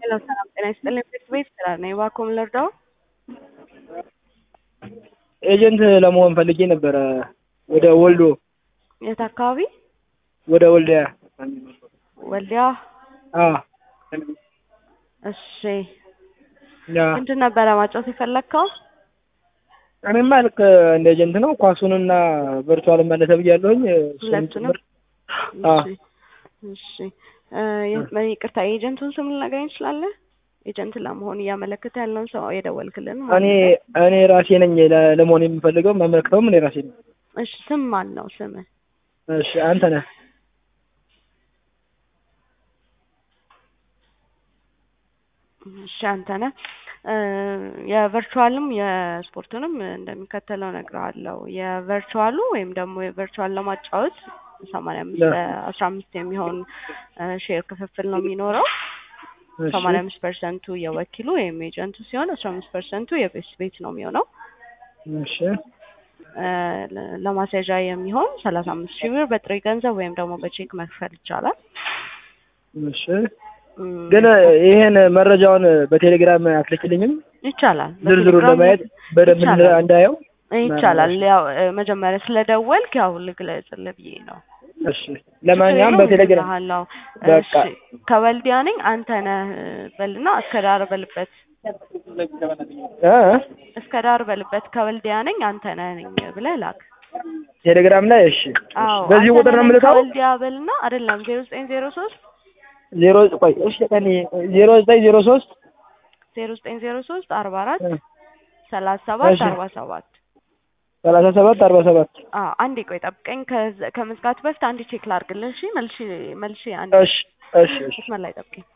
ሄሎ ሰላም ጤና ይስጥልኝ። ቤት ቤት ስራ ነው። እባክዎ ምን ልርዳው? ኤጀንት ለመሆን ፈልጌ ነበረ ወደ ወልዶ የት አካባቢ? ወደ ወልዲያ ወልዲያ። አ እሺ ያ ምንድን ነበረ ማጫወት የፈለግከው? እኔማ ልክ እንደ ኤጀንት ነው ኳሱንና ቨርቹዋል መለሰ ብያለሁኝ። እሱን ሁለቱንም? ጭምር አ እሺ እሺ እ የ- ይቅርታ የኤጀንቱን ስም ልነግረኝ ትችላለህ? ኤጀንት ለመሆን እያመለከተ ያለውን ሰው የደወልክልን ማለት እኔ ነው። እኔ ራሴ ነኝ ለ- ለመሆን የምፈልገው የማመለክተውም እኔ ራሴ ነኝ። እሺ ስም ማን ነው ስምህ? እሺ አንተ ነህ እሺ አንተ ነህ። እ የቨርቹዋልም የስፖርቱንም እንደሚከተለው እነግርሃለሁ። የቨርቹዋሉ ወይም ደግሞ የቨርቹዋል ለማጫወት ሰማንያ አምስት ያ። አስራ አምስት የሚሆን እ ሼር ክፍፍል ነው የሚኖረው። እሺ ሰማንያ አምስት ፐርሰንቱ የወኪሉ ወይም ኤጀንቱ ሲሆን አስራ አምስት ፐርሰንቱ የቤት ቤት ነው የሚሆነው። እሺ እ ለ- ለማስያዣ የሚሆን ሰላሳ አምስት ሺህ ብር በጥሬ ገንዘብ ወይም ደግሞ በቼክ መክፈል ይቻላል። እሺ እም፣ ግን ይሄን መረጃውን በቴሌግራም አትልክልኝም? ይቻላል ዝርዝሩን በቴሌግራም ለማየት በደንብ ይቻላል። እንዳየው። ይቻላል። ያው እ መጀመሪያ ስለደወልክ ያው ልግለጽልህ ብዬ ነው። እሺ ለማንኛውም በቴሌግራም እልክልሃለሁ። በቃ እሺ ከወልዲያ ነኝ አንተ ነህ በልና እስከ ዳር በልበት እ እስከ ዳር በልበት ከወልዲያ ነኝ አንተ ነህ ነኝ ብለህ ላክ። ቴሌግራም ላይ እሺ። አዎ በዚህ አንተ ቁጥር ነው ነህ የምልከው? ከወልዲያ በልና አይደለም ዜሮ ዘጠኝ ዜሮ ሶስት ዜሮ ቆይ እሺ ቀን ዜሮ ዘጠኝ ዜሮ ሶስት ዜሮ ዘጠኝ ዜሮ ሶስት አርባ አራት ሰላሳ ሰባት እሺ። አርባ ሰባት ሰላሳ ሰባት አርባ ሰባት አዎ አንዴ ቆይ ጠብቀኝ። ከዛ- ከመዝጋቱ በፊት አንዴ ቼክ ላድርግልህ። እሺ መልሼ መልሼ አንዴ እሺ እሺ እሺ መስመር ላይ ጠብቀኝ።